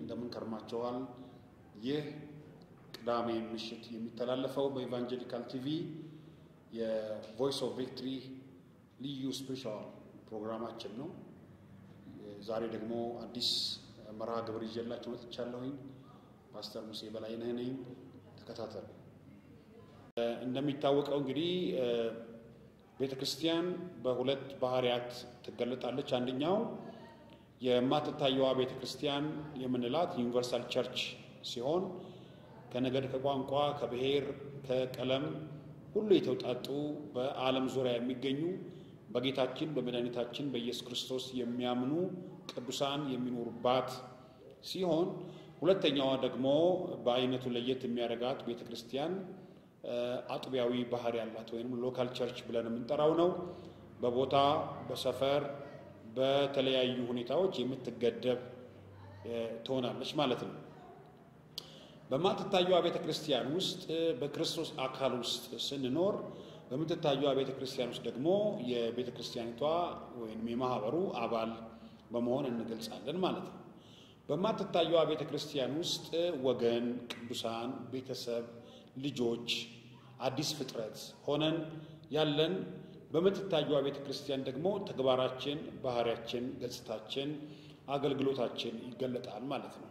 እንደምን ከርማችኋል? ይህ ቅዳሜ ምሽት የሚተላለፈው በኢቫንጀሊካል ቲቪ የቮይስ ኦፍ ቪክትሪ ልዩ ስፔሻል ፕሮግራማችን ነው። ዛሬ ደግሞ አዲስ መርሃ ግብር ይዤላችሁ መጥቻለሁኝ። ፓስተር ሙሴ በላይነህ ነኝ። ተከታተሉ። እንደሚታወቀው እንግዲህ ቤተ ክርስቲያን በሁለት ባህሪያት ትገለጣለች። አንደኛው የማትታየዋ ቤተ ክርስቲያን የምንላት ዩኒቨርሳል ቸርች ሲሆን ከነገድ፣ ከቋንቋ፣ ከብሔር፣ ከቀለም ሁሉ የተውጣጡ በዓለም ዙሪያ የሚገኙ በጌታችን በመድኃኒታችን በኢየሱስ ክርስቶስ የሚያምኑ ቅዱሳን የሚኖሩባት ሲሆን ሁለተኛዋ ደግሞ በአይነቱ ለየት የሚያደርጋት ቤተ ክርስቲያን አጥቢያዊ ባህሪ ያላት ወይም ሎካል ቸርች ብለን የምንጠራው ነው። በቦታ በሰፈር በተለያዩ ሁኔታዎች የምትገደብ ትሆናለች ማለት ነው። በማትታየዋ ቤተ ክርስቲያን ውስጥ በክርስቶስ አካል ውስጥ ስንኖር በምትታየዋ ቤተ ክርስቲያን ውስጥ ደግሞ የቤተ ክርስቲያኒቷ ወይም የማህበሩ አባል በመሆን እንገልጻለን ማለት ነው። በማትታየዋ ቤተ ክርስቲያን ውስጥ ወገን፣ ቅዱሳን፣ ቤተሰብ፣ ልጆች፣ አዲስ ፍጥረት ሆነን ያለን በምትታየዋ ቤተ ክርስቲያን ደግሞ ተግባራችን፣ ባህሪያችን፣ ገጽታችን፣ አገልግሎታችን ይገለጣል ማለት ነው።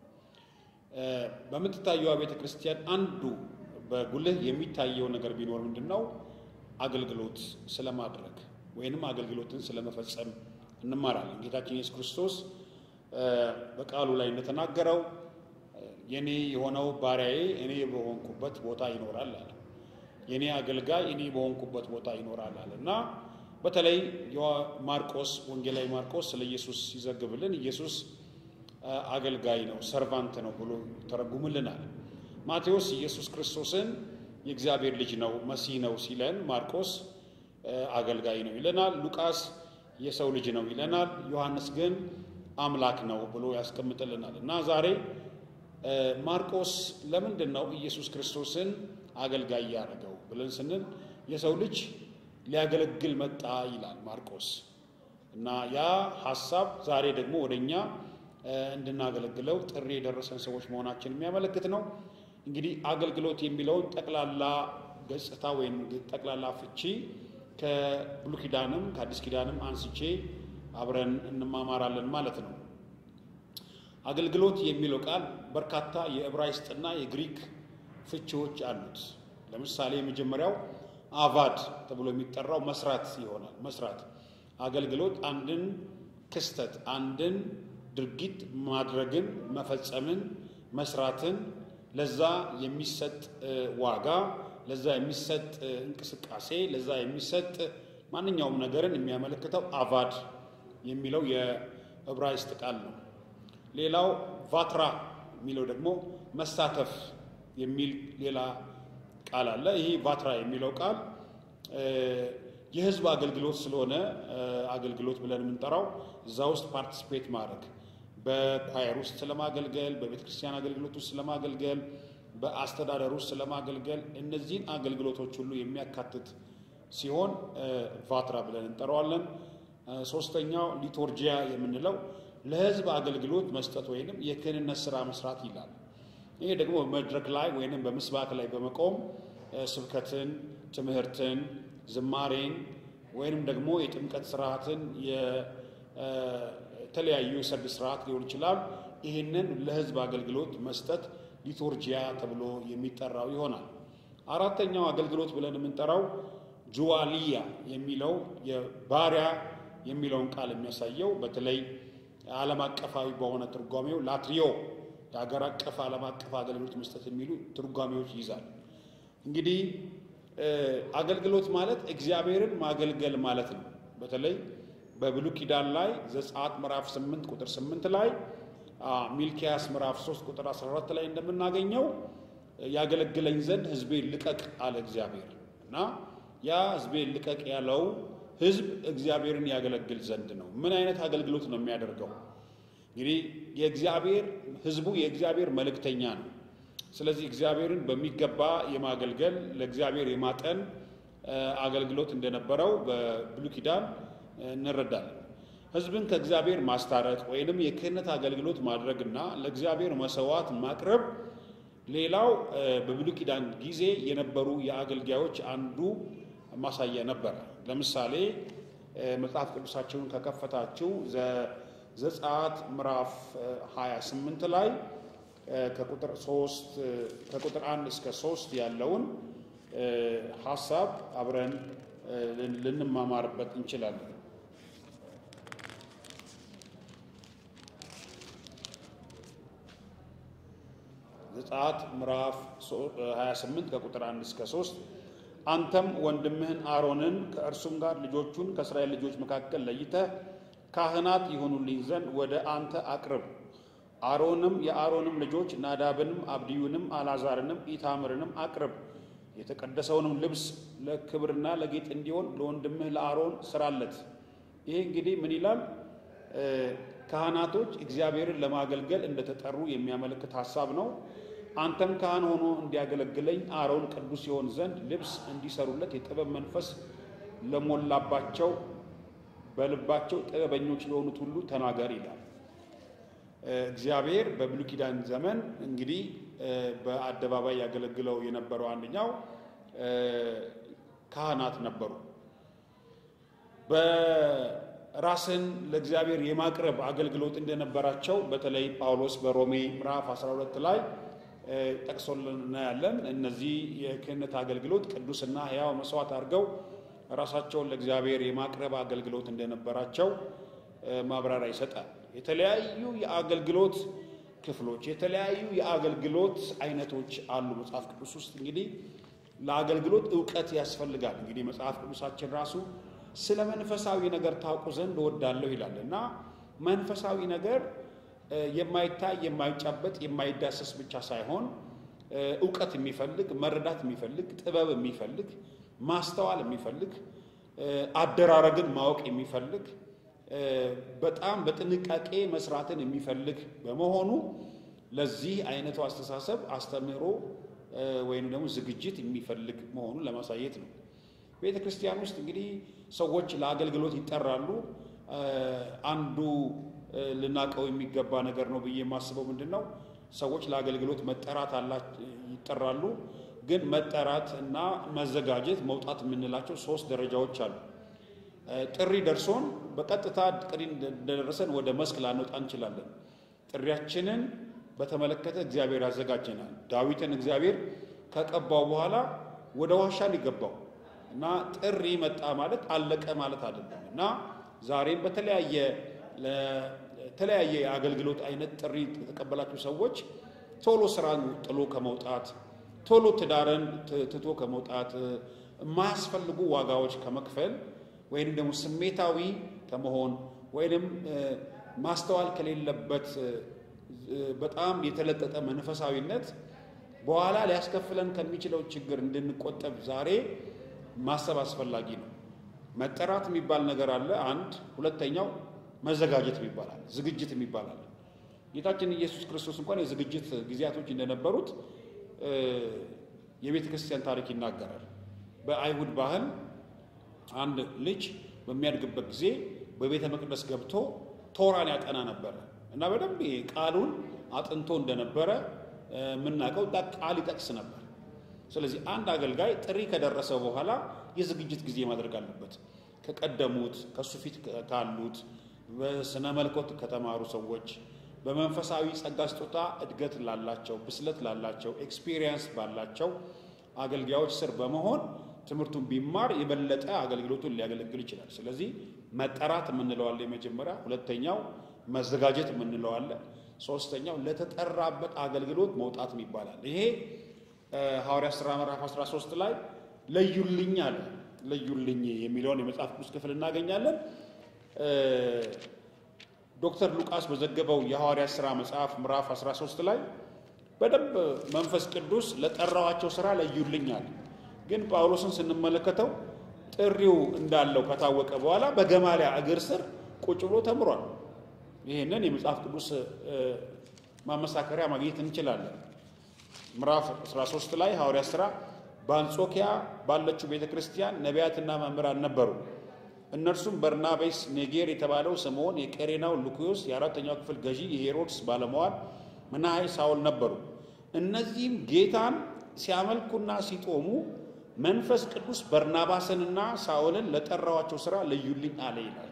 በምትታየዋ ቤተ ክርስቲያን አንዱ በጉልህ የሚታየው ነገር ቢኖር ምንድን ነው? አገልግሎት ስለማድረግ ወይንም አገልግሎትን ስለመፈጸም እንማራለን። ጌታችን ኢየሱስ ክርስቶስ በቃሉ ላይ እንደተናገረው የኔ የሆነው ባሪያዬ እኔ በሆንኩበት ቦታ ይኖራል አለ። የኔ አገልጋይ እኔ በሆንኩበት ቦታ ይኖራል አለ እና በተለይ ማርቆስ ወንጌላዊ ማርቆስ ስለ ኢየሱስ ሲዘግብልን ኢየሱስ አገልጋይ ነው፣ ሰርቫንት ነው ብሎ ተረጉምልናል። ማቴዎስ ኢየሱስ ክርስቶስን የእግዚአብሔር ልጅ ነው፣ መሲህ ነው ሲለን ማርቆስ አገልጋይ ነው ይለናል። ሉቃስ የሰው ልጅ ነው ይለናል። ዮሐንስ ግን አምላክ ነው ብሎ ያስቀምጥልናል እና ዛሬ ማርቆስ ለምንድን ነው ኢየሱስ ክርስቶስን አገልጋይ ያደረገው ብለን ስንል የሰው ልጅ ሊያገለግል መጣ ይላል ማርቆስ እና ያ ሀሳብ ዛሬ ደግሞ ወደ እኛ እንድናገለግለው ጥሪ የደረሰን ሰዎች መሆናችን የሚያመለክት ነው። እንግዲህ አገልግሎት የሚለውን ጠቅላላ ገጽታ ወይም ጠቅላላ ፍቺ ከብሉይ ኪዳንም ከአዲስ ኪዳንም አንስቼ አብረን እንማማራለን ማለት ነው። አገልግሎት የሚለው ቃል በርካታ የዕብራይስጥና የግሪክ ፍቺዎች አሉት። ለምሳሌ የመጀመሪያው አቫድ ተብሎ የሚጠራው መስራት ይሆናል። መስራት አገልግሎት አንድን ክስተት አንድን ድርጊት ማድረግን፣ መፈጸምን፣ መስራትን ለዛ የሚሰጥ ዋጋ፣ ለዛ የሚሰጥ እንቅስቃሴ፣ ለዛ የሚሰጥ ማንኛውም ነገርን የሚያመለክተው አቫድ የሚለው የዕብራይስጥ ቃል ነው። ሌላው ቫትራ የሚለው ደግሞ መሳተፍ የሚል ሌላ ቃል አለ። ይህ ቫትራ የሚለው ቃል የህዝብ አገልግሎት ስለሆነ አገልግሎት ብለን የምንጠራው እዛ ውስጥ ፓርቲስፔት ማድረግ በኳየር ውስጥ ስለማገልገል፣ በቤተ ክርስቲያን አገልግሎት ውስጥ ስለማገልገል፣ በአስተዳደር ውስጥ ስለማገልገል እነዚህን አገልግሎቶች ሁሉ የሚያካትት ሲሆን ቫትራ ብለን እንጠራዋለን። ሶስተኛው ሊቶርጂያ የምንለው ለህዝብ አገልግሎት መስጠት ወይንም የክህንነት ስራ መስራት ይላል። ይሄ ደግሞ በመድረክ ላይ ወይንም በምስባክ ላይ በመቆም ስብከትን፣ ትምህርትን፣ ዝማሬን ወይንም ደግሞ የጥምቀት ስርዓትን የተለያዩ የሰርግ ስርዓት ሊሆን ይችላል። ይህንን ለህዝብ አገልግሎት መስጠት ሊቶርጂያ ተብሎ የሚጠራው ይሆናል። አራተኛው አገልግሎት ብለን የምንጠራው ጁዋሊያ የሚለው የባሪያ የሚለውን ቃል የሚያሳየው በተለይ ዓለም አቀፋዊ በሆነ ትርጓሜው ላትሪዮ የሀገር አቀፍ ዓለም አቀፍ አገልግሎት መስጠት የሚሉ ትርጓሜዎች ይይዛል። እንግዲህ አገልግሎት ማለት እግዚአብሔርን ማገልገል ማለት ነው። በተለይ በብሉይ ኪዳን ላይ ዘጸአት ምዕራፍ 8 ቁጥር 8 ላይ ሚልኪያስ ምዕራፍ 3 ቁጥር 14 ላይ እንደምናገኘው ያገለግለኝ ዘንድ ሕዝቤን ልቀቅ አለ እግዚአብሔር እና ያ ሕዝቤን ልቀቅ ያለው ሕዝብ እግዚአብሔርን ያገለግል ዘንድ ነው። ምን አይነት አገልግሎት ነው የሚያደርገው? እንግዲህ የእግዚአብሔር ሕዝቡ የእግዚአብሔር መልእክተኛ ነው። ስለዚህ እግዚአብሔርን በሚገባ የማገልገል ለእግዚአብሔር የማጠን አገልግሎት እንደነበረው በብሉይ ኪዳን እንረዳለን። ሕዝብን ከእግዚአብሔር ማስታረቅ ወይንም የክህነት አገልግሎት ማድረግና ለእግዚአብሔር መሰዋት ማቅረብ ሌላው በብሉይ ኪዳን ጊዜ የነበሩ የአገልጋዮች አንዱ ማሳያ ነበረ። ለምሳሌ መጽሐፍ ቅዱሳችሁን ከከፈታችሁ ዘጸአት ምዕራፍ 28 ላይ ከቁጥር 3 ከቁጥር 1 እስከ 3 ያለውን ሀሳብ አብረን ልንማማርበት እንችላለን። ዘጸአት ምዕራፍ 28 ከቁጥር 1 እስከ 3 አንተም ወንድምህን አሮንን ከእርሱም ጋር ልጆቹን ከእስራኤል ልጆች መካከል ለይተህ ካህናት ይሆኑልኝ ዘንድ ወደ አንተ አቅርብ። አሮንም የአሮንም ልጆች ናዳብንም አብድዩንም አልዓዛርንም ኢታምርንም አቅርብ። የተቀደሰውንም ልብስ ለክብርና ለጌጥ እንዲሆን ለወንድምህ ለአሮን ስራለት። ይሄ እንግዲህ ምን ይላል? ካህናቶች እግዚአብሔርን ለማገልገል እንደተጠሩ የሚያመለክት ሀሳብ ነው። አንተም ካህን ሆኖ እንዲያገለግለኝ አሮን ቅዱስ ይሆን ዘንድ ልብስ እንዲሰሩለት የጥበብ መንፈስ ለሞላባቸው በልባቸው ጥበበኞች ለሆኑት ሁሉ ተናገር ይላል። እግዚአብሔር በብሉይ ኪዳን ዘመን እንግዲህ በአደባባይ ያገለግለው የነበረው አንደኛው ካህናት ነበሩ። በራስን ለእግዚአብሔር የማቅረብ አገልግሎት እንደነበራቸው በተለይ ጳውሎስ በሮሜ ምዕራፍ 12 ላይ ጠቅሶልን እናያለን። እነዚህ የክህነት አገልግሎት ቅዱስና ሕያው መስዋዕት አድርገው ራሳቸውን ለእግዚአብሔር የማቅረብ አገልግሎት እንደነበራቸው ማብራሪያ ይሰጣል። የተለያዩ የአገልግሎት ክፍሎች፣ የተለያዩ የአገልግሎት አይነቶች አሉ መጽሐፍ ቅዱስ ውስጥ። እንግዲህ ለአገልግሎት እውቀት ያስፈልጋል። እንግዲህ መጽሐፍ ቅዱሳችን ራሱ ስለ መንፈሳዊ ነገር ታውቁ ዘንድ እወዳለሁ ይላል እና መንፈሳዊ ነገር የማይታይ የማይጨበጥ የማይዳሰስ ብቻ ሳይሆን እውቀት የሚፈልግ መረዳት የሚፈልግ ጥበብ የሚፈልግ ማስተዋል የሚፈልግ አደራረግን ማወቅ የሚፈልግ በጣም በጥንቃቄ መስራትን የሚፈልግ በመሆኑ ለዚህ አይነቱ አስተሳሰብ አስተምህሮ ወይም ደግሞ ዝግጅት የሚፈልግ መሆኑን ለማሳየት ነው። ቤተ ክርስቲያን ውስጥ እንግዲህ ሰዎች ለአገልግሎት ይጠራሉ። አንዱ ልናቀው የሚገባ ነገር ነው ብዬ የማስበው ምንድን ነው? ሰዎች ለአገልግሎት መጠራት ይጠራሉ። ግን መጠራት እና መዘጋጀት መውጣት የምንላቸው ሶስት ደረጃዎች አሉ። ጥሪ ደርሶን በቀጥታ ጥሪ እንደደረሰን ወደ መስክ ላንወጣ እንችላለን። ጥሪያችንን በተመለከተ እግዚአብሔር ያዘጋጀናል። ዳዊትን እግዚአብሔር ከቀባው በኋላ ወደ ዋሻ ሊገባው እና ጥሪ መጣ ማለት አለቀ ማለት አይደለም እና ዛሬም በተለያየ ለተለያየ የአገልግሎት አይነት ጥሪ የተቀበላችሁ ሰዎች ቶሎ ስራን ጥሎ ከመውጣት ቶሎ ትዳርን ትቶ ከመውጣት የማያስፈልጉ ዋጋዎች ከመክፈል ወይንም ደግሞ ስሜታዊ ከመሆን ወይንም ማስተዋል ከሌለበት በጣም የተለጠጠ መንፈሳዊነት በኋላ ሊያስከፍለን ከሚችለው ችግር እንድንቆጠብ ዛሬ ማሰብ አስፈላጊ ነው። መጠራት የሚባል ነገር አለ። አንድ ሁለተኛው መዘጋጀት ይባላል፣ ዝግጅት ይባላል። ጌታችን ኢየሱስ ክርስቶስ እንኳን የዝግጅት ጊዜያቶች እንደነበሩት የቤተ ክርስቲያን ታሪክ ይናገራል። በአይሁድ ባህል አንድ ልጅ በሚያድግበት ጊዜ በቤተ መቅደስ ገብቶ ቶራን ያጠና ነበረ እና በደንብ ቃሉን አጥንቶ እንደነበረ የምናውቀው ቃል ይጠቅስ ነበር። ስለዚህ አንድ አገልጋይ ጥሪ ከደረሰ በኋላ የዝግጅት ጊዜ ማድረግ አለበት። ከቀደሙት ከሱ ፊት ካሉት በስነ መልኮት ከተማሩ ሰዎች በመንፈሳዊ ጸጋ ስጦታ እድገት ላላቸው ብስለት ላላቸው ኤክስፒሪየንስ ባላቸው አገልጋዮች ስር በመሆን ትምህርቱን ቢማር የበለጠ አገልግሎቱን ሊያገለግል ይችላል። ስለዚህ መጠራት የምንለዋለ የመጀመሪያ፣ ሁለተኛው መዘጋጀት የምንለዋለ፣ ሶስተኛው ለተጠራበት አገልግሎት መውጣት ይባላል። ይሄ ሐዋርያ ሥራ ምዕራፍ 13 ላይ ለዩልኝ አለ። ለዩልኝ የሚለውን የመጽሐፍ ቅዱስ ክፍል እናገኛለን። ዶክተር ሉቃስ በዘገበው የሐዋርያ ሥራ መጽሐፍ ምዕራፍ 13 ላይ በደንብ መንፈስ ቅዱስ ለጠራዋቸው ሥራ ለዩልኝ አለ። ግን ጳውሎስን ስንመለከተው ጥሪው እንዳለው ከታወቀ በኋላ በገማሊያ እግር ስር ቁጭ ብሎ ተምሯል። ይህንን የመጽሐፍ ቅዱስ ማመሳከሪያ ማግኘት እንችላለን። ምዕራፍ 13 ላይ ሐዋርያ ሥራ በአንጾኪያ ባለችው ቤተ ክርስቲያን ነቢያትና መምህራን ነበሩ። እነርሱም በርናቤስ፣ ኔጌር የተባለው ስምዖን፣ የቀሬናው ሉኪዮስ፣ የአራተኛው ክፍል ገዢ የሄሮድስ ባለመዋል መናሀይ ሳውል ነበሩ። እነዚህም ጌታን ሲያመልኩና ሲጦሙ መንፈስ ቅዱስ በርናባስንና ሳውልን ለጠራዋቸው ሥራ ለዩልኝ አለ ይላል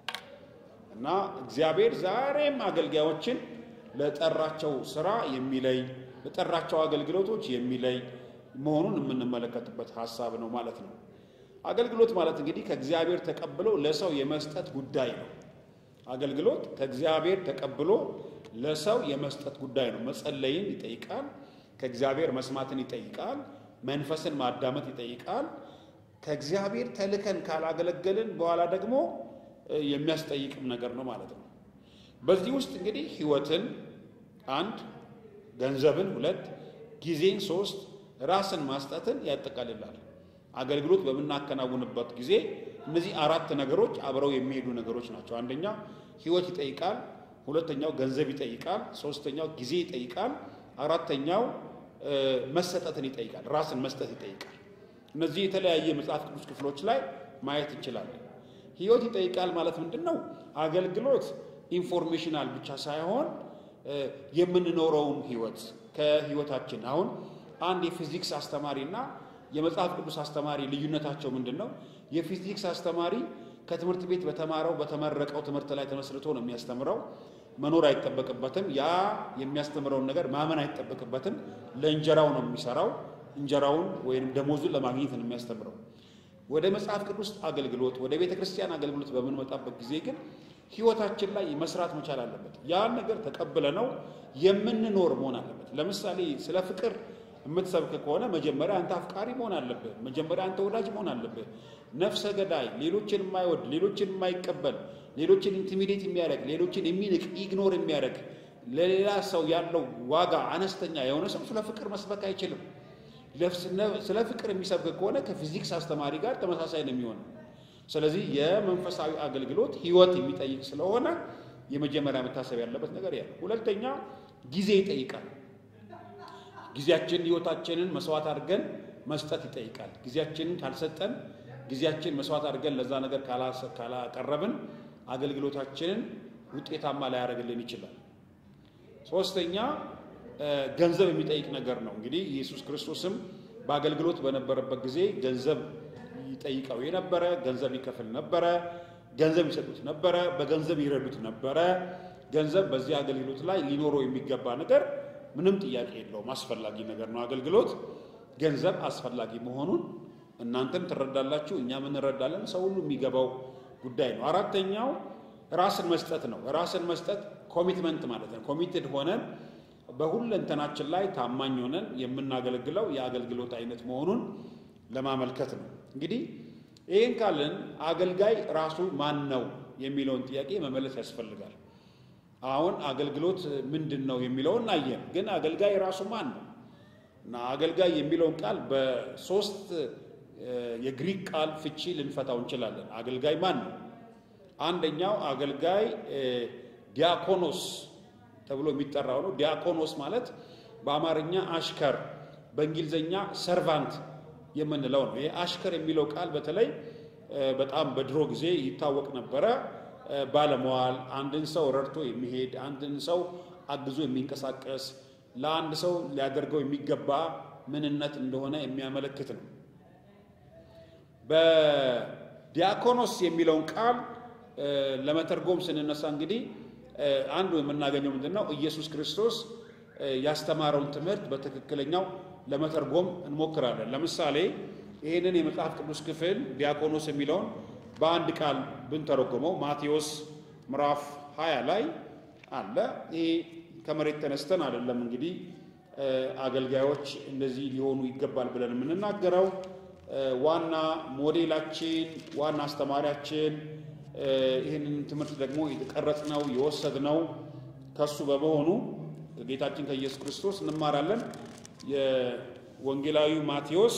እና እግዚአብሔር ዛሬም አገልጋዮችን ለጠራቸው ሥራ የሚለይ ለጠራቸው አገልግሎቶች የሚለይ መሆኑን የምንመለከትበት ሀሳብ ነው ማለት ነው። አገልግሎት ማለት እንግዲህ ከእግዚአብሔር ተቀብሎ ለሰው የመስጠት ጉዳይ ነው። አገልግሎት ከእግዚአብሔር ተቀብሎ ለሰው የመስጠት ጉዳይ ነው። መጸለይን ይጠይቃል። ከእግዚአብሔር መስማትን ይጠይቃል። መንፈስን ማዳመጥ ይጠይቃል። ከእግዚአብሔር ተልከን ካላገለገልን በኋላ ደግሞ የሚያስጠይቅም ነገር ነው ማለት ነው። በዚህ ውስጥ እንግዲህ ሕይወትን አንድ፣ ገንዘብን ሁለት፣ ጊዜን ሶስት፣ ራስን ማስጠትን ያጠቃልላል። አገልግሎት በምናከናውንበት ጊዜ እነዚህ አራት ነገሮች አብረው የሚሄዱ ነገሮች ናቸው። አንደኛ ሕይወት ይጠይቃል። ሁለተኛው ገንዘብ ይጠይቃል። ሶስተኛው ጊዜ ይጠይቃል። አራተኛው መሰጠትን ይጠይቃል። ራስን መስጠት ይጠይቃል። እነዚህ የተለያየ መጽሐፍ ቅዱስ ክፍሎች ላይ ማየት እንችላለን። ሕይወት ይጠይቃል ማለት ምንድን ነው? አገልግሎት ኢንፎርሜሽናል ብቻ ሳይሆን የምንኖረውን ሕይወት ከሕይወታችን አሁን አንድ የፊዚክስ አስተማሪና የመጽሐፍ ቅዱስ አስተማሪ ልዩነታቸው ምንድን ነው? የፊዚክስ አስተማሪ ከትምህርት ቤት በተማረው በተመረቀው ትምህርት ላይ ተመስርቶ ነው የሚያስተምረው። መኖር አይጠበቅበትም። ያ የሚያስተምረውን ነገር ማመን አይጠበቅበትም። ለእንጀራው ነው የሚሰራው። እንጀራውን ወይም ደሞዙን ለማግኘት ነው የሚያስተምረው። ወደ መጽሐፍ ቅዱስ አገልግሎት፣ ወደ ቤተ ክርስቲያን አገልግሎት በምንመጣበት ጊዜ ግን ህይወታችን ላይ መስራት መቻል አለበት። ያን ነገር ተቀብለ ነው የምንኖር መሆን አለበት። ለምሳሌ ስለ ፍቅር የምትሰብክ ከሆነ መጀመሪያ አንተ አፍቃሪ መሆን አለብህ። መጀመሪያ አንተ ወዳጅ መሆን አለብህ። ነፍሰ ገዳይ፣ ሌሎችን የማይወድ ሌሎችን የማይቀበል ሌሎችን ኢንቲሚዴት የሚያደርግ ሌሎችን የሚንቅ ኢግኖር የሚያደርግ ለሌላ ሰው ያለው ዋጋ አነስተኛ የሆነ ሰው ስለ ፍቅር መስበክ አይችልም። ስለ ፍቅር የሚሰብክ ከሆነ ከፊዚክስ አስተማሪ ጋር ተመሳሳይ ነው የሚሆነው። ስለዚህ የመንፈሳዊ አገልግሎት ህይወት የሚጠይቅ ስለሆነ የመጀመሪያ መታሰብ ያለበት ነገር ያ። ሁለተኛ ጊዜ ይጠይቃል። ጊዜያችንን ህይወታችንን መስዋዕት አድርገን መስጠት ይጠይቃል። ጊዜያችንን ካልሰጠን ጊዜያችን መስዋዕት አድርገን ለዛ ነገር ካላቀረብን አገልግሎታችንን ውጤታማ ላያደርግልን ይችላል። ሶስተኛ ገንዘብ የሚጠይቅ ነገር ነው። እንግዲህ ኢየሱስ ክርስቶስም በአገልግሎት በነበረበት ጊዜ ገንዘብ ይጠይቀው የነበረ፣ ገንዘብ ይከፍል ነበረ፣ ገንዘብ ይሰጡት ነበረ፣ በገንዘብ ይረዱት ነበረ። ገንዘብ በዚህ አገልግሎት ላይ ሊኖረው የሚገባ ነገር ምንም ጥያቄ የለውም፣ አስፈላጊ ነገር ነው። አገልግሎት ገንዘብ አስፈላጊ መሆኑን እናንተም ትረዳላችሁ፣ እኛም እንረዳለን። ሰው ሁሉ የሚገባው ጉዳይ ነው። አራተኛው ራስን መስጠት ነው። ራስን መስጠት ኮሚትመንት ማለት ነው። ኮሚትድ ሆነን በሁለንተናችን ላይ ታማኝ ሆነን የምናገለግለው የአገልግሎት አይነት መሆኑን ለማመልከት ነው። እንግዲህ ይህን ካልን አገልጋይ ራሱ ማን ነው የሚለውን ጥያቄ መመለስ ያስፈልጋል። አሁን አገልግሎት ምንድን ነው የሚለውን አየን። ግን አገልጋይ ራሱ ማን ነው? እና አገልጋይ የሚለውን ቃል በሶስት የግሪክ ቃል ፍቺ ልንፈታው እንችላለን። አገልጋይ ማን ነው? አንደኛው አገልጋይ ዲያኮኖስ ተብሎ የሚጠራው ነው። ዲያኮኖስ ማለት በአማርኛ አሽከር፣ በእንግሊዝኛ ሰርቫንት የምንለው ነው። ይሄ አሽከር የሚለው ቃል በተለይ በጣም በድሮ ጊዜ ይታወቅ ነበረ። ባለመዋል፣ አንድን ሰው ረድቶ የሚሄድ አንድን ሰው አግዞ የሚንቀሳቀስ ለአንድ ሰው ሊያደርገው የሚገባ ምንነት እንደሆነ የሚያመለክት ነው። በዲያኮኖስ የሚለውን ቃል ለመተርጎም ስንነሳ እንግዲህ አንዱ የምናገኘው ምንድን ነው? ኢየሱስ ክርስቶስ ያስተማረውን ትምህርት በትክክለኛው ለመተርጎም እንሞክራለን። ለምሳሌ ይህንን የመጽሐፍ ቅዱስ ክፍል ዲያቆኖስ የሚለውን በአንድ ቃል ብንተረጎመው ማቴዎስ ምዕራፍ 20 ላይ አለ። ይሄ ከመሬት ተነስተን አይደለም እንግዲህ አገልጋዮች እንደዚህ ሊሆኑ ይገባል ብለን የምንናገረው ዋና ሞዴላችን፣ ዋና አስተማሪያችን ይህንን ትምህርት ደግሞ የተቀረጽነው የወሰድነው ከሱ በመሆኑ ከጌታችን ከኢየሱስ ክርስቶስ እንማራለን። የወንጌላዊ ማቴዎስ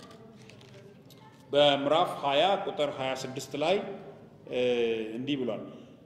በምዕራፍ 20 ቁጥር 26 ላይ እንዲህ ብሏል።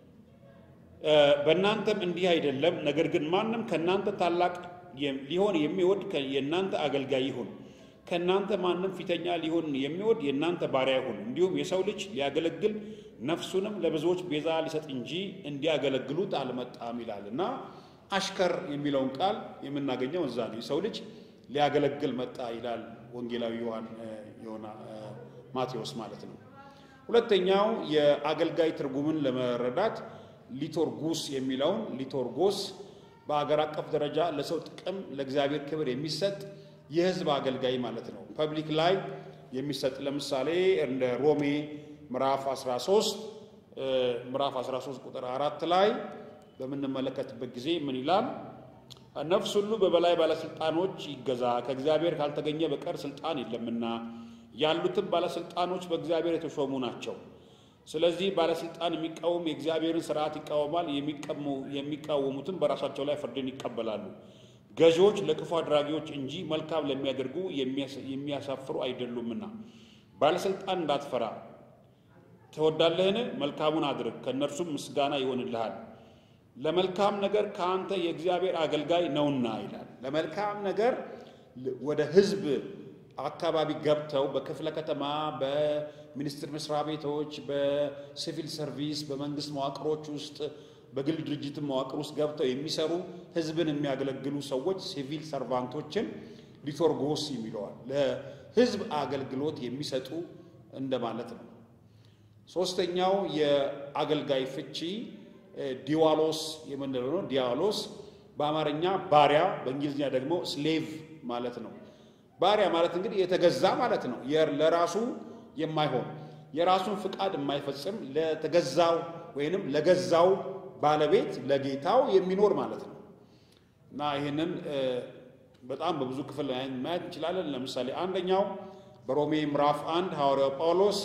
በእናንተም እንዲህ አይደለም፣ ነገር ግን ማንም ከእናንተ ታላቅ ሊሆን የሚወድ የእናንተ አገልጋይ ይሁን። ከእናንተ ማንም ፊተኛ ሊሆን የሚወድ የእናንተ ባሪያ ይሁን። እንዲሁም የሰው ልጅ ሊያገለግል ነፍሱንም ለብዙዎች ቤዛ ሊሰጥ እንጂ እንዲያገለግሉት አልመጣም ይላል እና አሽከር የሚለውን ቃል የምናገኘው እዛ ነው። የሰው ልጅ ሊያገለግል መጣ ይላል ወንጌላዊ ዮሐን ማቴዎስ ማለት ነው። ሁለተኛው የአገልጋይ ትርጉምን ለመረዳት ሊቶርጉስ የሚለውን ሊቶርጎስ በአገር አቀፍ ደረጃ ለሰው ጥቅም ለእግዚአብሔር ክብር የሚሰጥ የሕዝብ አገልጋይ ማለት ነው። ፐብሊክ ላይ የሚሰጥ ለምሳሌ እንደ ሮሜ ምዕራፍ 13 ምዕራፍ 13 ቁጥር አራት ላይ በምንመለከትበት ጊዜ ምን ይላል? ነፍስ ሁሉ በበላይ ባለስልጣኖች ይገዛ፣ ከእግዚአብሔር ካልተገኘ በቀር ስልጣን የለምና ያሉትም ባለስልጣኖች በእግዚአብሔር የተሾሙ ናቸው። ስለዚህ ባለስልጣን የሚቃወም የእግዚአብሔርን ስርዓት ይቃወማል፣ የሚቃወሙትም በራሳቸው ላይ ፍርድን ይቀበላሉ። ገዢዎች ለክፉ አድራጊዎች እንጂ መልካም ለሚያደርጉ የሚያሳፍሩ አይደሉምና። ባለስልጣን እንዳትፈራ ትወዳለህን? መልካሙን አድርግ፣ ከእነርሱም ምስጋና ይሆንልሃል። ለመልካም ነገር ከአንተ የእግዚአብሔር አገልጋይ ነውና ይላል። ለመልካም ነገር ወደ ህዝብ አካባቢ ገብተው በክፍለ ከተማ፣ በሚኒስቴር መስሪያ ቤቶች፣ በሲቪል ሰርቪስ፣ በመንግስት መዋቅሮች ውስጥ በግል ድርጅት መዋቅር ውስጥ ገብተው የሚሰሩ ህዝብን የሚያገለግሉ ሰዎች ሲቪል ሰርቫንቶችን ሊቶርጎስ የሚለዋል ለህዝብ አገልግሎት የሚሰጡ እንደማለት ነው። ሶስተኛው የአገልጋይ ፍቺ ዲዋሎስ የምንለው ነው። ዲዋሎስ በአማርኛ ባሪያ፣ በእንግሊዝኛ ደግሞ ስሌቭ ማለት ነው። ባሪያ ማለት እንግዲህ የተገዛ ማለት ነው። ለራሱ የማይሆን የራሱን ፍቃድ የማይፈጽም ለተገዛው ወይንም ለገዛው ባለቤት ለጌታው የሚኖር ማለት ነው እና ይህንን በጣም በብዙ ክፍል ማየት እንችላለን። ለምሳሌ አንደኛው በሮሜ ምዕራፍ አንድ ሐዋርያው ጳውሎስ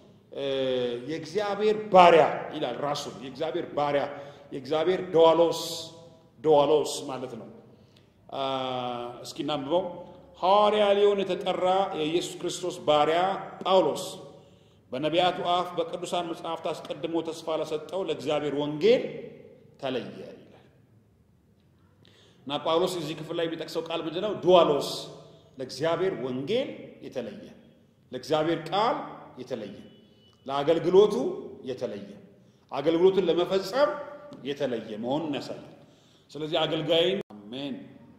የእግዚአብሔር ባሪያ ይላል። ራሱን የእግዚአብሔር ባሪያ የእግዚአብሔር ደዋሎስ ደዋሎስ ማለት ነው። እስኪ እናንብበው። ሐዋርያ ሊሆን የተጠራ የኢየሱስ ክርስቶስ ባሪያ ጳውሎስ በነቢያቱ አፍ በቅዱሳን መጽሐፍት አስቀድሞ ተስፋ ለሰጠው ለእግዚአብሔር ወንጌል ተለየ ይላል እና ጳውሎስ እዚህ ክፍል ላይ የሚጠቅሰው ቃል ምንድን ነው? ዱዋሎስ ለእግዚአብሔር ወንጌል የተለየ ለእግዚአብሔር ቃል የተለየ ለአገልግሎቱ የተለየ አገልግሎቱን ለመፈጸም የተለየ መሆኑን ያሳያል። ስለዚህ አገልጋይን አሜን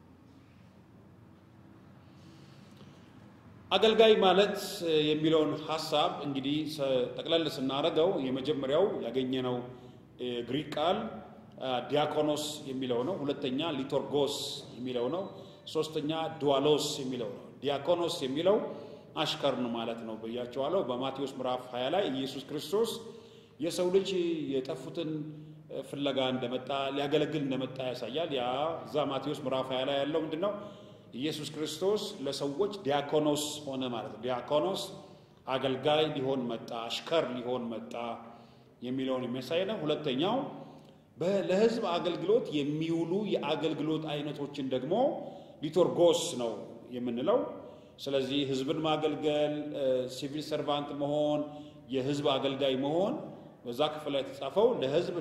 አገልጋይ ማለት የሚለውን ሀሳብ እንግዲህ ጠቅለል ስናደርገው የመጀመሪያው ያገኘነው ግሪክ ቃል ዲያኮኖስ የሚለው ነው። ሁለተኛ ሊቶርጎስ የሚለው ነው። ሶስተኛ ዱዋሎስ የሚለው ነው። ዲያኮኖስ የሚለው አሽከር ነው ማለት ነው ብያቸዋለሁ። በማቴዎስ ምዕራፍ 20 ላይ ኢየሱስ ክርስቶስ የሰው ልጅ የጠፉትን ፍለጋ እንደመጣ ሊያገለግል እንደመጣ ያሳያል። ያ እዛ ማቴዎስ ምዕራፍ 20 ላይ ያለው ምንድን ነው? ኢየሱስ ክርስቶስ ለሰዎች ዲያኮኖስ ሆነ ማለት ነው። ዲያኮኖስ አገልጋይ ሊሆን መጣ፣ አሽከር ሊሆን መጣ የሚለውን የሚያሳይ ነው። ሁለተኛው ለሕዝብ አገልግሎት የሚውሉ የአገልግሎት አይነቶችን ደግሞ ሊቶርጎስ ነው የምንለው። ስለዚህ ሕዝብን ማገልገል፣ ሲቪል ሰርቫንት መሆን፣ የሕዝብ አገልጋይ መሆን በዛ ክፍል ላይ የተጻፈው ለሕዝብ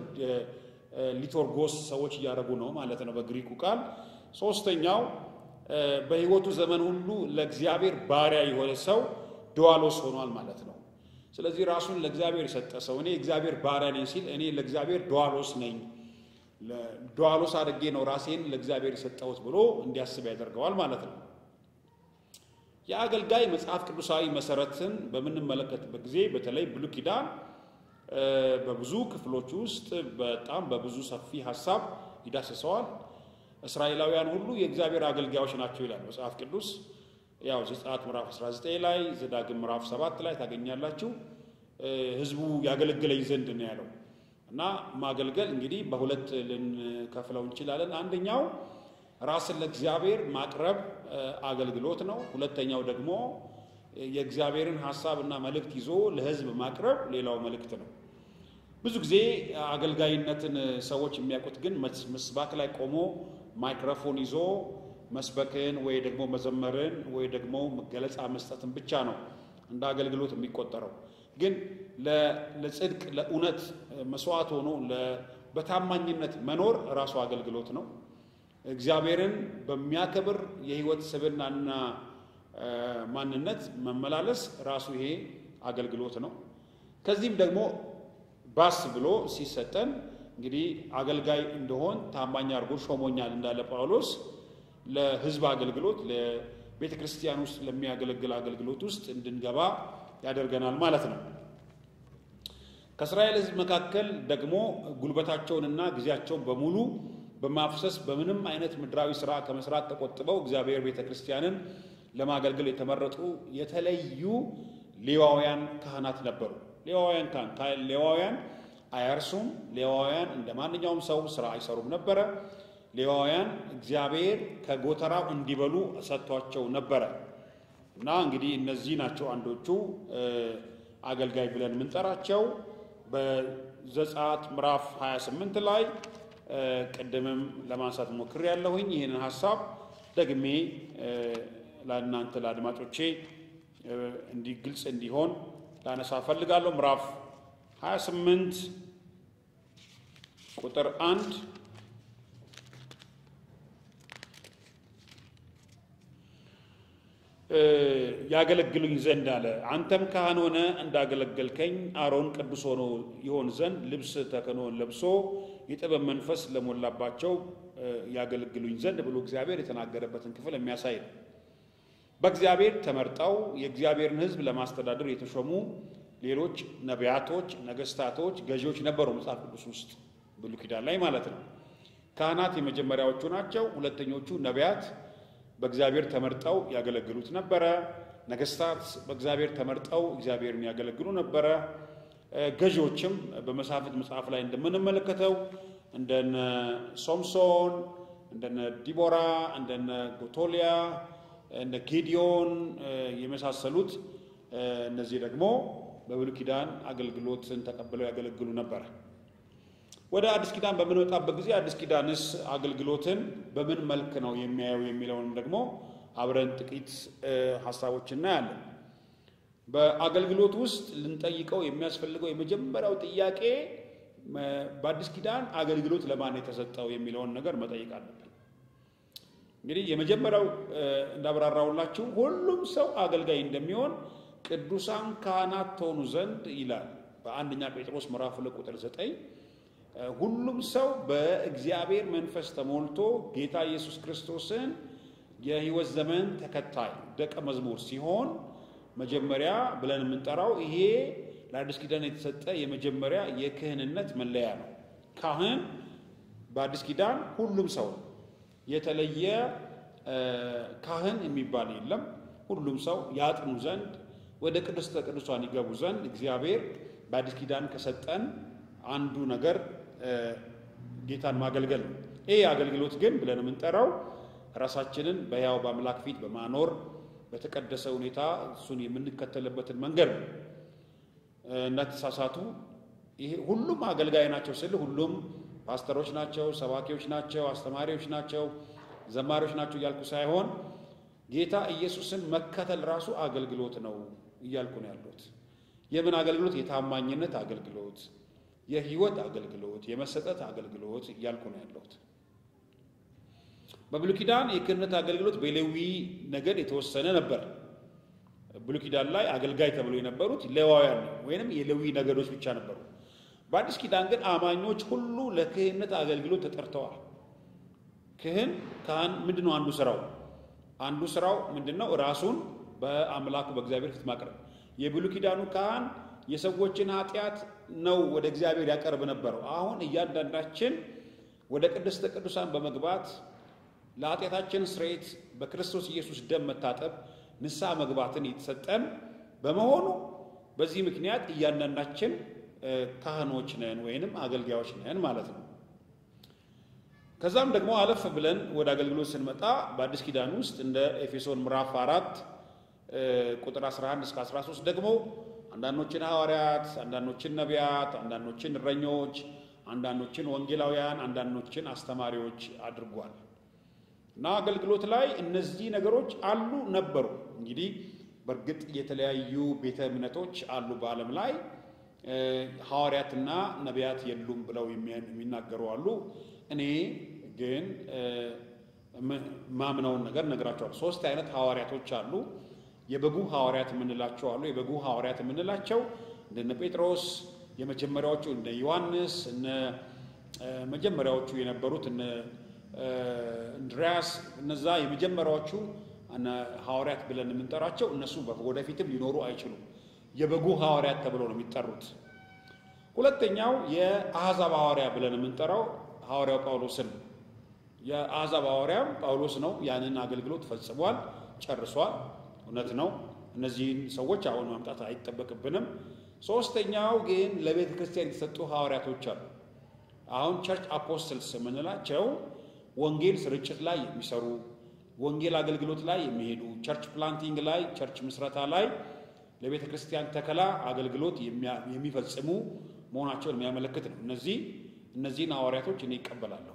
ሊቶርጎስ ሰዎች እያደረጉ ነው ማለት ነው በግሪኩ ቃል። ሶስተኛው በህይወቱ ዘመን ሁሉ ለእግዚአብሔር ባሪያ የሆነ ሰው ድዋሎስ ሆኗል ማለት ነው። ስለዚህ ራሱን ለእግዚአብሔር የሰጠ ሰው እኔ እግዚአብሔር ባሪያ ነኝ ሲል እኔ ለእግዚአብሔር ድዋሎስ ነኝ፣ ድዋሎስ አድርጌ ነው ራሴን ለእግዚአብሔር የሰጠሁት ብሎ እንዲያስብ ያደርገዋል ማለት ነው። የአገልጋይ መጽሐፍ ቅዱሳዊ መሰረትን በምንመለከትበት ጊዜ በተለይ ብሉይ ኪዳን በብዙ ክፍሎች ውስጥ በጣም በብዙ ሰፊ ሀሳብ ይዳስሰዋል። እስራኤላውያን ሁሉ የእግዚአብሔር አገልጋዮች ናቸው ይላል መጽሐፍ ቅዱስ። ያው ዘጸአት ምዕራፍ 19 ላይ ዘዳግም ምዕራፍ 7 ላይ ታገኛላችሁ። ህዝቡ ያገለግለኝ ዘንድ ነው ያለው እና ማገልገል እንግዲህ በሁለት ልንከፍለው እንችላለን። አንደኛው ራስን ለእግዚአብሔር ማቅረብ አገልግሎት ነው። ሁለተኛው ደግሞ የእግዚአብሔርን ሀሳብ እና መልእክት ይዞ ለህዝብ ማቅረብ ሌላው መልእክት ነው። ብዙ ጊዜ አገልጋይነትን ሰዎች የሚያውቁት ግን መስባክ ላይ ቆሞ ማይክሮፎን ይዞ መስበክን ወይ ደግሞ መዘመርን ወይ ደግሞ ገለጻ መስጠትን ብቻ ነው እንደ አገልግሎት የሚቆጠረው። ግን ለጽድቅ ለእውነት መስዋዕት ሆኖ በታማኝነት መኖር ራሱ አገልግሎት ነው። እግዚአብሔርን በሚያከብር የህይወት ስብዕናና ማንነት መመላለስ ራሱ ይሄ አገልግሎት ነው። ከዚህም ደግሞ ባስ ብሎ ሲሰጠን እንግዲህ አገልጋይ እንደሆን ታማኝ አድርጎ ሾሞኛል እንዳለ ጳውሎስ ለሕዝብ አገልግሎት ለቤተ ክርስቲያን ውስጥ ለሚያገለግል አገልግሎት ውስጥ እንድንገባ ያደርገናል ማለት ነው። ከእስራኤል ሕዝብ መካከል ደግሞ ጉልበታቸውንና ጊዜያቸውን በሙሉ በማፍሰስ በምንም አይነት ምድራዊ ስራ ከመስራት ተቆጥበው እግዚአብሔር ቤተ ክርስቲያንን ለማገልገል የተመረጡ የተለዩ ሌዋውያን ካህናት ነበሩ። ሌዋውያን ካህን ሌዋውያን አያርሱም። ሌዋውያን እንደ ማንኛውም ሰው ስራ አይሰሩም ነበረ። ሌዋውያን እግዚአብሔር ከጎተራው እንዲበሉ ሰጥቷቸው ነበረ እና እንግዲህ እነዚህ ናቸው አንዶቹ አገልጋይ ብለን የምንጠራቸው። በዘጸአት ምዕራፍ 28 ላይ ቅድምም ለማንሳት ሞክሬ ያለሁኝ ይህንን ሀሳብ ደግሜ ለእናንተ ለአድማጮቼ እንዲህ ግልጽ እንዲሆን ላነሳ ፈልጋለሁ። ምዕራፍ 28 ቁጥር አንድ ያገለግሉኝ ዘንድ አለ። አንተም ካህን ሆነ እንዳገለገልከኝ አሮን ቅዱስ ሆኖ ይሆን ዘንድ ልብስ ተክህኖን ለብሶ የጥበብ መንፈስ ለሞላባቸው ያገለግሉኝ ዘንድ ብሎ እግዚአብሔር የተናገረበትን ክፍል የሚያሳይ ነው። በእግዚአብሔር ተመርጠው የእግዚአብሔርን ሕዝብ ለማስተዳደር የተሾሙ ሌሎች ነቢያቶች፣ ነገስታቶች፣ ገዢዎች ነበሩ መጽሐፍ ቅዱስ ውስጥ ብሉይ ኪዳን ላይ ማለት ነው። ካህናት የመጀመሪያዎቹ ናቸው። ሁለተኞቹ ነቢያት በእግዚአብሔር ተመርጠው ያገለግሉት ነበረ። ነገስታት በእግዚአብሔር ተመርጠው እግዚአብሔርን ያገለግሉ ነበረ። ገዢዎችም በመሳፍንት መጽሐፍ ላይ እንደምንመለከተው እንደነ ሶምሶን፣ እንደነ ዲቦራ፣ እንደነ ጎቶሊያ፣ እንደ ጌዲዮን የመሳሰሉት እነዚህ ደግሞ በብሉይ ኪዳን አገልግሎትን ተቀብለው ያገለግሉ ነበረ። ወደ አዲስ ኪዳን በምንወጣበት ጊዜ አዲስ ኪዳንስ አገልግሎትን በምን መልክ ነው የሚያየው የሚለውንም ደግሞ አብረን ጥቂት ሀሳቦች እናያለን። በአገልግሎት ውስጥ ልንጠይቀው የሚያስፈልገው የመጀመሪያው ጥያቄ በአዲስ ኪዳን አገልግሎት ለማን የተሰጠው የሚለውን ነገር መጠየቅ አለብን። እንግዲህ የመጀመሪያው እንዳብራራውላችሁ ሁሉም ሰው አገልጋይ እንደሚሆን ቅዱሳን ካህናት ትሆኑ ዘንድ ይላል በአንደኛ ጴጥሮስ ምዕራፍ ሁለት ቁጥር ዘጠኝ ሁሉም ሰው በእግዚአብሔር መንፈስ ተሞልቶ ጌታ ኢየሱስ ክርስቶስን የሕይወት ዘመን ተከታይ ደቀ መዝሙር ሲሆን መጀመሪያ ብለን የምንጠራው ይሄ ለአዲስ ኪዳን የተሰጠ የመጀመሪያ የክህንነት መለያ ነው። ካህን በአዲስ ኪዳን ሁሉም ሰው ነው። የተለየ ካህን የሚባል የለም። ሁሉም ሰው ያጥኑ ዘንድ ወደ ቅድስተ ቅዱሳን ይገቡ ዘንድ እግዚአብሔር በአዲስ ኪዳን ከሰጠን አንዱ ነገር ጌታን ማገልገል ነው። ይህ አገልግሎት ግን ብለን የምንጠራው ራሳችንን በሕያው በአምላክ ፊት በማኖር በተቀደሰ ሁኔታ እሱን የምንከተልበትን መንገድ ነው። እንዳትሳሳቱ። ይሄ ሁሉም አገልጋይ ናቸው ስል ሁሉም ፓስተሮች ናቸው፣ ሰባኪዎች ናቸው፣ አስተማሪዎች ናቸው፣ ዘማሪዎች ናቸው እያልኩ ሳይሆን ጌታ ኢየሱስን መከተል ራሱ አገልግሎት ነው እያልኩ ነው ያሉት። የምን አገልግሎት? የታማኝነት አገልግሎት የህይወት አገልግሎት የመሰጠት አገልግሎት እያልኩ ነው ያለሁት። በብሉይ ኪዳን የክህነት አገልግሎት በሌዊ ነገድ የተወሰነ ነበር። ብሉይ ኪዳን ላይ አገልጋይ ተብሎ የነበሩት ሌዋውያን ወይንም የሌዊ ነገዶች ብቻ ነበሩ። በአዲስ ኪዳን ግን አማኞች ሁሉ ለክህነት አገልግሎት ተጠርተዋል። ክህን ካህን ምንድን ነው? አንዱ ስራው አንዱ ስራው ምንድን ነው? ራሱን በአምላኩ በእግዚአብሔር ፊት ማቅረብ። የብሉይ ኪዳኑ ካህን የሰዎችን ኃጢአት ነው ወደ እግዚአብሔር ያቀርብ ነበረው። አሁን እያንዳንዳችን ወደ ቅድስተ ቅዱሳን በመግባት ለኃጢአታችን ስርየት በክርስቶስ ኢየሱስ ደም መታጠብ ንስሐ መግባትን የተሰጠን በመሆኑ በዚህ ምክንያት እያንዳንዳችን ካህኖች ነን ወይንም አገልጋዮች ነን ማለት ነው። ከዛም ደግሞ አለፍ ብለን ወደ አገልግሎት ስንመጣ በአዲስ ኪዳን ውስጥ እንደ ኤፌሶን ምዕራፍ አራት ቁጥር 11 እስከ 13 ደግሞ አንዳንዶችን ሐዋርያት፣ አንዳንዶችን ነቢያት፣ አንዳንዶችን እረኞች፣ አንዳንዶችን ወንጌላውያን፣ አንዳንዶችን አስተማሪዎች አድርጓል እና አገልግሎት ላይ እነዚህ ነገሮች አሉ ነበሩ። እንግዲህ በእርግጥ የተለያዩ ቤተ እምነቶች አሉ በዓለም ላይ ሐዋርያትና ነቢያት የሉም ብለው የሚናገሩ አሉ። እኔ ግን ማምነውን ነገር ነግራቸዋል። ሶስት አይነት ሐዋርያቶች አሉ። የበጉ ሐዋርያት የምንላቸው አሉ። የበጉ ሐዋርያት የምንላቸው እንደነ ጴጥሮስ የመጀመሪያዎቹ እነ ዮሐንስ እነ መጀመሪያዎቹ የነበሩት እነ እንድሪያስ እነዛ የመጀመሪያዎቹ ሐዋርያት ብለን የምንጠራቸው እነሱ ወደፊትም ሊኖሩ አይችሉም። የበጉ ሐዋርያት ተብለው ነው የሚጠሩት። ሁለተኛው የአሕዛብ ሐዋርያ ብለን የምንጠራው ሐዋርያው ጳውሎስን ነው። የአሕዛብ ሐዋርያም ጳውሎስ ነው። ያንን አገልግሎት ፈጽሟል፣ ጨርሷል። እውነት ነው። እነዚህን ሰዎች አሁን ማምጣት አይጠበቅብንም። ሶስተኛው ግን ለቤተ ክርስቲያን የተሰጡ ሐዋርያቶች አሉ። አሁን ቸርች አፖስትልስ የምንላቸው ወንጌል ስርጭት ላይ የሚሰሩ ወንጌል አገልግሎት ላይ የሚሄዱ ቸርች ፕላንቲንግ ላይ ቸርች ምስረታ ላይ ለቤተ ክርስቲያን ተከላ አገልግሎት የሚፈጽሙ መሆናቸውን የሚያመለክት ነው። እነዚህ እነዚህን ሐዋርያቶች እኔ ይቀበላለሁ።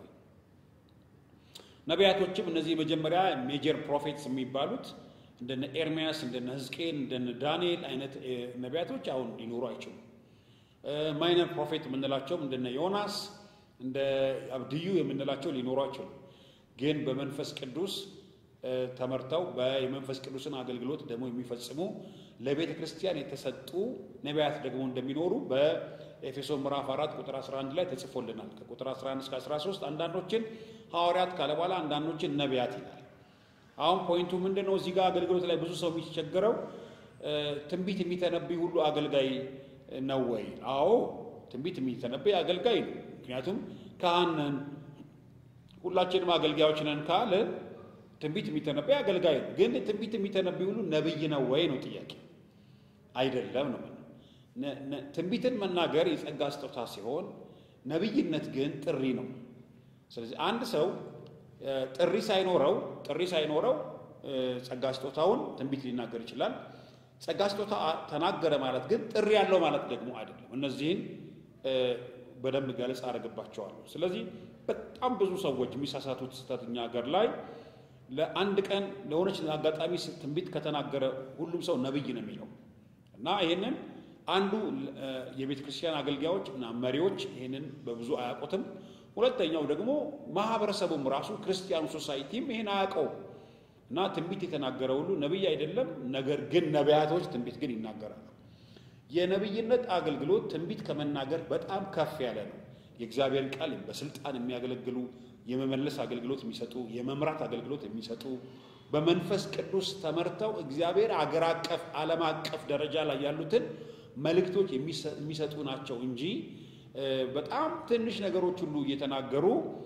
ነቢያቶችም እነዚህ መጀመሪያ ሜጀር ፕሮፌትስ የሚባሉት እንደነ ኤርሚያስ እንደነ ሕዝቅኤል እንደነ ዳንኤል አይነት ነቢያቶች አሁን ሊኖሩ አይችሉም። ማይነር ፕሮፌት የምንላቸውም እንደነ ዮናስ እንደ አብድዩ የምንላቸው ሊኖሩ አይችሉም። ግን በመንፈስ ቅዱስ ተመርተው የመንፈስ ቅዱስን አገልግሎት ደግሞ የሚፈጽሙ ለቤተ ክርስቲያን የተሰጡ ነቢያት ደግሞ እንደሚኖሩ በኤፌሶ ምዕራፍ 4 ቁጥር 11 ላይ ተጽፎልናል። ከቁጥር 11 እስከ 13 አንዳንዶችን ሐዋርያት ካለ በኋላ አንዳንዶችን ነቢያት ይላል። አሁን ፖይንቱ ምንድን ነው? እዚህ ጋር አገልግሎት ላይ ብዙ ሰው የሚቸገረው ትንቢት የሚተነብይ ሁሉ አገልጋይ ነው ወይ? አዎ ትንቢት የሚተነብይ አገልጋይ ነው። ምክንያቱም ካህን ነን፣ ሁላችንም አገልጋዮች ነን ካልን ትንቢት የሚተነበይ አገልጋይ ነው። ግን ትንቢት የሚተነብይ ሁሉ ነብይ ነው ወይ ነው ጥያቄ። አይደለም ነው። ትንቢትን መናገር የጸጋ ስጦታ ሲሆን ነብይነት ግን ጥሪ ነው። ስለዚህ አንድ ሰው ጥሪ ሳይኖረው ጥሪ ሳይኖረው ጸጋ ስጦታውን ትንቢት ሊናገር ይችላል። ጸጋ ስጦታ ተናገረ ማለት ግን ጥሪ ያለው ማለት ደግሞ አይደለም። እነዚህን በደንብ ገለጽ አደርግባቸዋለሁ። ስለዚህ በጣም ብዙ ሰዎች የሚሳሳቱት ስህተት እኛ ሀገር ላይ ለአንድ ቀን ለሆነች አጋጣሚ ትንቢት ከተናገረ ሁሉም ሰው ነብይ ነው የሚለው እና ይህንን አንዱ የቤተ ክርስቲያን አገልጋዮች እና መሪዎች ይህንን በብዙ አያውቁትም። ሁለተኛው ደግሞ ማህበረሰቡም ራሱ ክርስቲያኑ ሶሳይቲም ይህን አያውቀውም እና ትንቢት የተናገረ ሁሉ ነቢይ አይደለም። ነገር ግን ነቢያቶች ትንቢት ግን ይናገራሉ። የነቢይነት አገልግሎት ትንቢት ከመናገር በጣም ከፍ ያለ ነው። የእግዚአብሔር ቃል በስልጣን የሚያገለግሉ የመመለስ አገልግሎት የሚሰጡ የመምራት አገልግሎት የሚሰጡ በመንፈስ ቅዱስ ተመርተው እግዚአብሔር አገር አቀፍ ዓለም አቀፍ ደረጃ ላይ ያሉትን መልእክቶች የሚሰጡ ናቸው እንጂ በጣም ትንሽ ነገሮች ሁሉ እየተናገሩ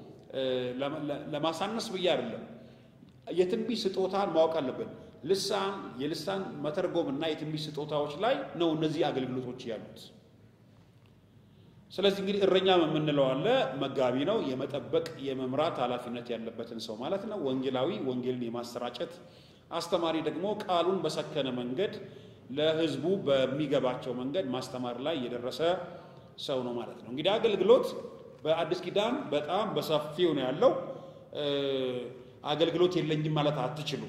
ለማሳነስ ብዬ አይደለም። የትንቢት ስጦታን ማወቅ አለብን። ልሳን የልሳን መተርጎም እና የትንቢት ስጦታዎች ላይ ነው እነዚህ አገልግሎቶች ያሉት። ስለዚህ እንግዲህ እረኛ የምንለው አለ፣ መጋቢ ነው። የመጠበቅ የመምራት ኃላፊነት ያለበትን ሰው ማለት ነው። ወንጌላዊ ወንጌልን የማሰራጨት አስተማሪ ደግሞ ቃሉን በሰከነ መንገድ ለሕዝቡ በሚገባቸው መንገድ ማስተማር ላይ የደረሰ ሰው ነው ማለት ነው። እንግዲህ አገልግሎት በአዲስ ኪዳን በጣም በሰፊው ነው ያለው። አገልግሎት የለኝም ማለት አትችሉም።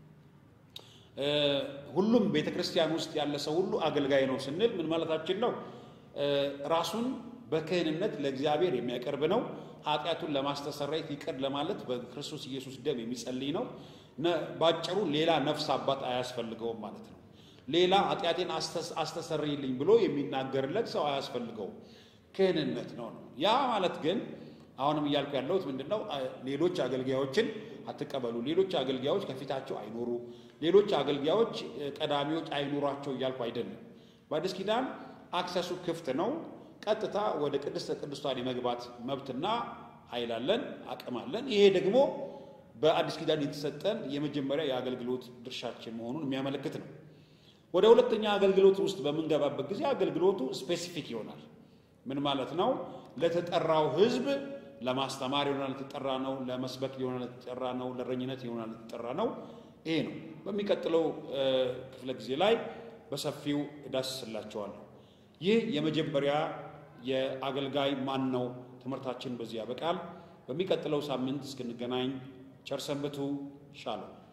ሁሉም ቤተ ክርስቲያን ውስጥ ያለ ሰው ሁሉ አገልጋይ ነው ስንል ምን ማለታችን ነው? ራሱን በክህንነት ለእግዚአብሔር የሚያቀርብ ነው። ኃጢአቱን ለማስተሰረየት ይቅር ለማለት በክርስቶስ ኢየሱስ ደም የሚጸልይ ነው። ባጭሩ ሌላ ነፍስ አባት አያስፈልገውም ማለት ነው። ሌላ ኃጢአቴን አስተሰርይልኝ ብሎ የሚናገርለት ሰው አያስፈልገውም። ክህንነት ነው ነው። ያ ማለት ግን አሁንም እያልኩ ያለሁት ምንድን ነው? ሌሎች አገልጋዮችን አትቀበሉ፣ ሌሎች አገልጋዮች ከፊታቸው አይኖሩ፣ ሌሎች አገልጋዮች ቀዳሚዎች አይኖሯቸው እያልኩ አይደለም። በአዲስ ኪዳን አክሰሱ ክፍት ነው። ቀጥታ ወደ ቅድስተ ቅዱሳን የመግባት መብትና ኃይል አለን፣ አቅም አለን። ይሄ ደግሞ በአዲስ ኪዳን የተሰጠን የመጀመሪያ የአገልግሎት ድርሻችን መሆኑን የሚያመለክት ነው። ወደ ሁለተኛ አገልግሎት ውስጥ በምንገባበት ጊዜ አገልግሎቱ ስፔሲፊክ ይሆናል። ምን ማለት ነው? ለተጠራው ሕዝብ ለማስተማር ይሆናል የተጠራ ነው። ለመስበክ ሊሆናል የተጠራ ነው። ለእረኝነት ይሆናል የተጠራ ነው። ይሄ ነው። በሚቀጥለው ክፍለ ጊዜ ላይ በሰፊው እዳስስላቸዋለሁ። ይህ የመጀመሪያ የአገልጋይ ማን ነው ትምህርታችን በዚህ ያበቃል። በሚቀጥለው ሳምንት እስክንገናኝ ቸር ሰንብቱ። ሻሎም